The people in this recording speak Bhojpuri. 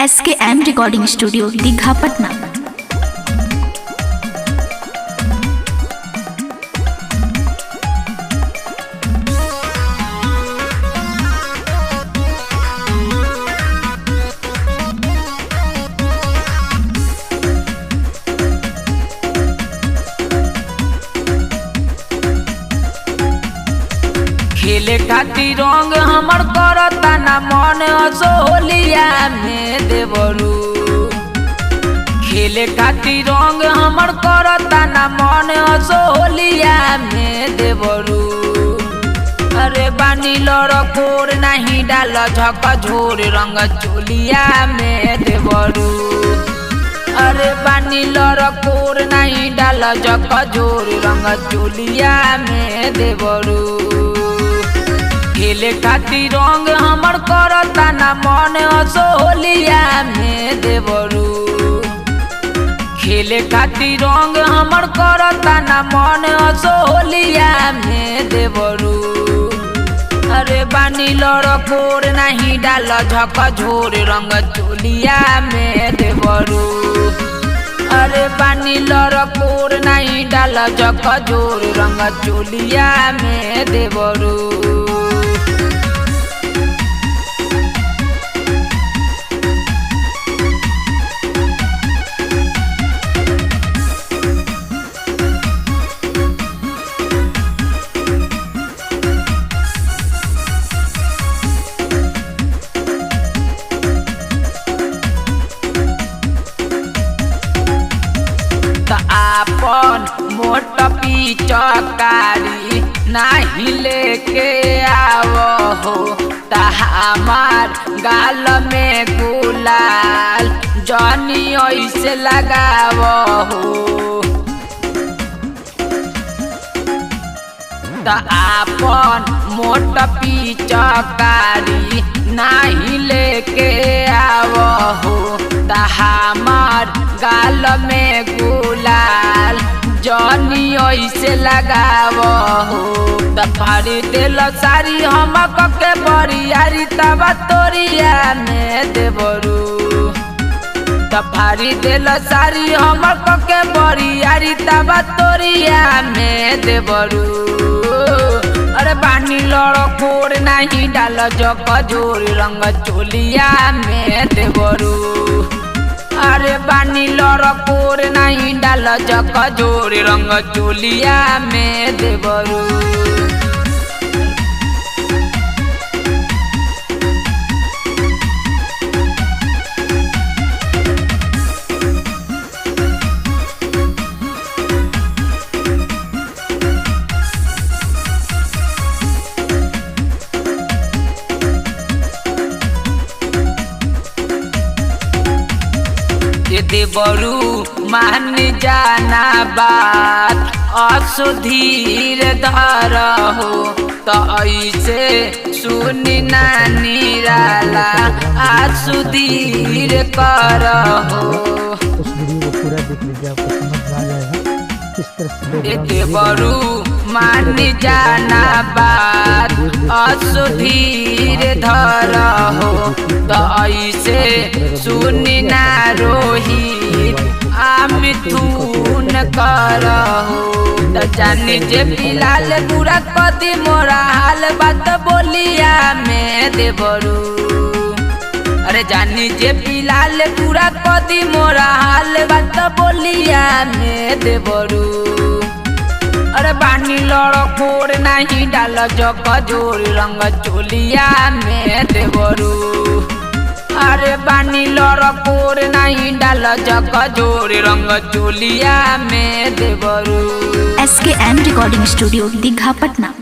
S K M recording studio Digha Patna खेले खातिर रंग हमर करता ना मन असोलिया में देवरू खेले खातिर रंग हमर करता ना मन असोलिया में देवरू अरे बानी लड़कोर नहीं डाल झक झोर रंग चोलिया में देवरू अरे बानी लड़कोर नहीं डाल झक झोर रंग चोलिया में देवरू खेले खातिर रंग हमर करता ना मन असोलिया में देवरू खेले खातिर रंग हमर करता ना मन असोलिया में देवरू अरे बानी लड़कोर नहीं डाल झक झोर रंग चोलिया में देवरू अरे बानी लड़कोर नहीं डाल झक झोर रंग चोलिया में देवरू त आपन मोट पिचकारी नाही लेके आव हो त हमार गाल में गुलाल जनी ऐसे लगाव हो त आपन मोट पिचकारी नाही लेके आव हो त हमार गाल में गुलाल जनी ऐसे लगाव हो त फाड़ी दिल सारी हम के बरियारी तब तोरिया में देवरू त फाड़ी दिल सारी हमर के बरियारी तब तोरिया में देवरू अरे बानी लड़कोर नहीं डाल जक जोर रंग चोलिया में देवरू अरे बानी लड़कोर नहीं डाल जक जोर रंग चोलिया में देवरू दे बरू मान जाना बात असुधीर धर हो त ऐसे सुनी नानी राला आसुधीर कर हो उस वीडियो को पूरा देख लीजिए आपको समझ में आ जाएगा किस तरह से लोग एते बरू मान जाना बात असुधीर धर हो त ऐसे सुनी ना रोहित आमिथुन कर हो त जानी जे पिलाल पूरा कदी मोरा हाल बात बोलिया में देवरू अरे जानी जे पिलाल पूरा कदी मोरा हाल बात बोलिया में देवरू अरे बानी लड़कोर नहीं डाल जक जोर रंग चोलिया में देवरू अरे बानी लड़कोर नहीं डाल जक जोर रंग चोलिया में देवरू S K M recording studio Digha Patna